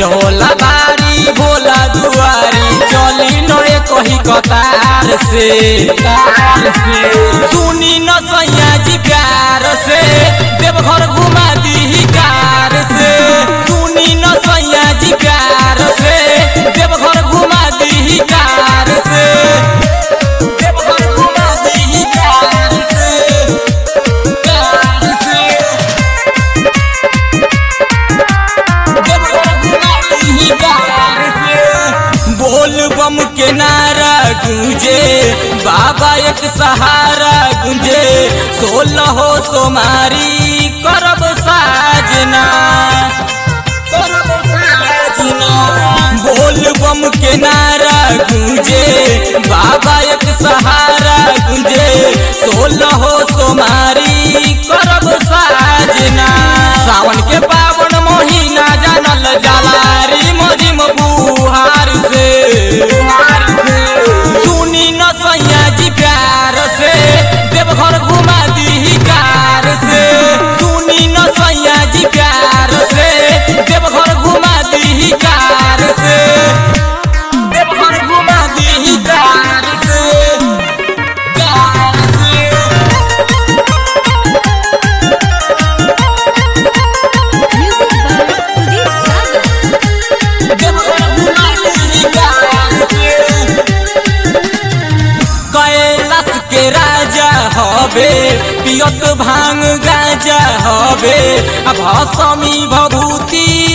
होला भारी भोला दुआरी चली नए कही कतार से तार से सुनी न सैया जी प्यार से देवघर घुमा दी कार से सुनी न सैया जी प्यार से देवघर घुमा दी कार से देवघर घुमा दी कार से कार से बोल बम के नारा गूंजे बाबा एक सहारा गूंजे सोलह हो सोमारी करब साजना करब साजना बोल बम के नारा गूंजे बाबा एक सहारा गूंजे सोलह हो सोमारी करब साजना सावन के पावन महीना जानल जलारी मजिम बुहार से सुनी न सैया जी प्यार से देवघर घुमा दी कार से सुनी न सैया जी प्यार से देवघर घुमा दी कार से देवघर घुमा दी कार से कार से Music by Sudeep Sagar. Kailash के राजा हबे पियत भांग गाजा हबे आ भसमी भभूति